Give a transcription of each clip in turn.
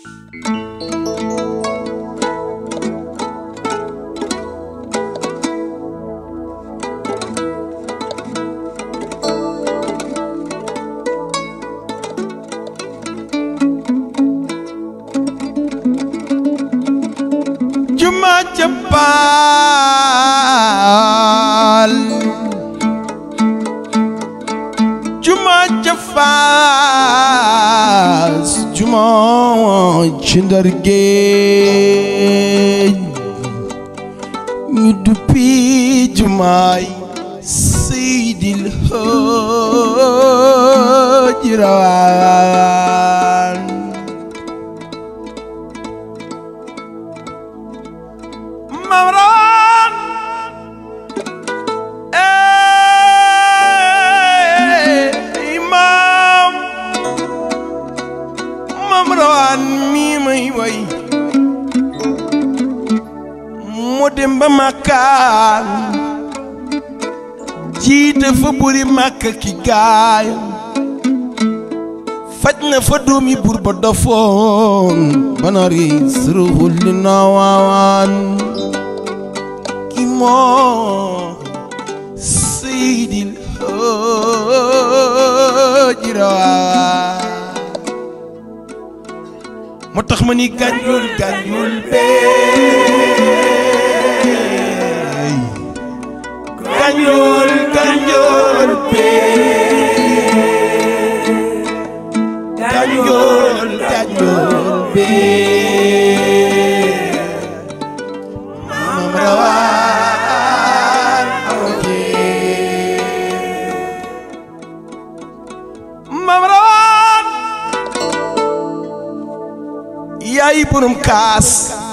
juma ca paal juma ca faas juma ci ndar géej ñu duppi jumaay seydil haaji rawaan Mam Rawaan ey maam Mam Rawaan mi may way mu dem ba Makkaan jiite fa buri Makka ki gaay faj na fa doomi buur ba dofoon banari suruhul li naawaan ki moo seydil haaji rawaan moo tax ma ni gànjul gànjul beey gànjul gànjul beey Ganjol, Ganjol, bee Mam Rawaan awoje Mam Rawaan yaay borom kaas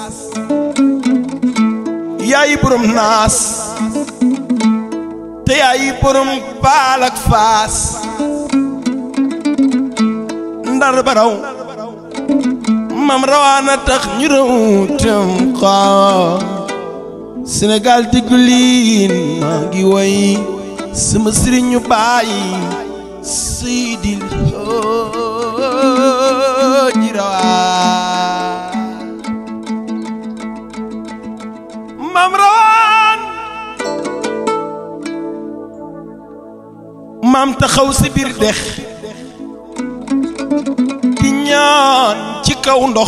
yaay borom naas te yaay borom baal ak faas ndar baraw mam rawaana tax ñu raw tem xaa Sénégal diggu liin maa ngi woy sama sëriñ ñu bàyyi Seydil Haaji Rawaan mam rawaan maam taxaw si biir dex di ñaan ci kaw ndox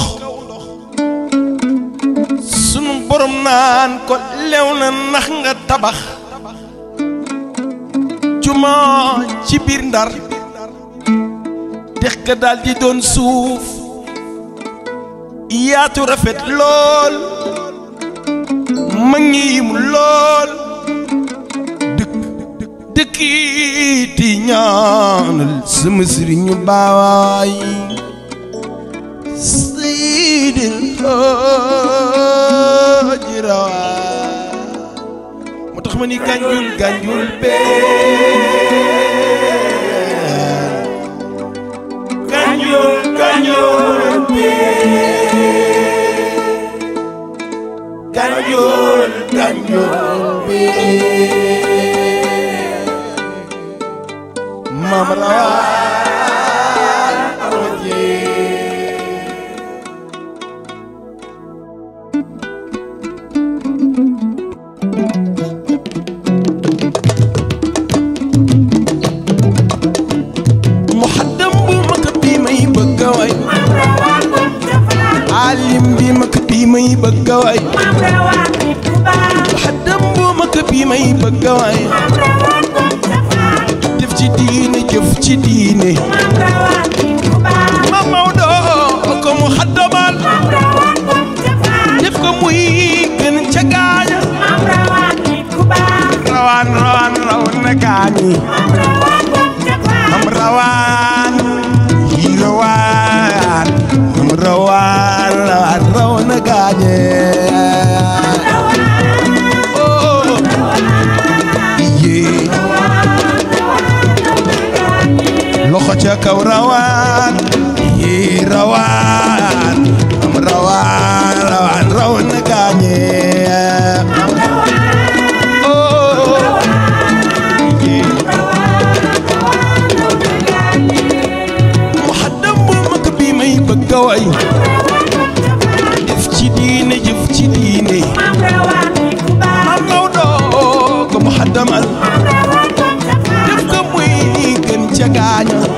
sunu borom naan ko lew na nax nga tabax juma ci biir ndar dex ga daal di doon suuf yaatu rafet lool ma ngiim lool dëkk dëkkiiti ñaanal sama sëriñu baawaay Seydil Haaji Rawaan moo tax ma ni gànjul gànjul bee gànjul gànjul bee gànjul gànjul bee Mam Rawaan awoje muhaddam bu mag bi may bëgg a way alim bi mag bi may bëgg a way muhaddam bu mag bi may bëgg a way def ci diine jëf ci diine ma Maodo ko muhaddamal def ko muy gën ca gaaña rawaan rawaan raw na gaañi am rawaan yi rawaan am rawaan rawaan raw na gaañe oh yee loxo ca kaw rawaan yi rawaan am rawaan rawaan raw na gaañe oh yee muhaddam bu mag bi may bëgg a way ci diine jëf ci diine maam rawaani ku baax maam Maodo ko mu xaddamal maam rawaani def ko muy gën ca gaaña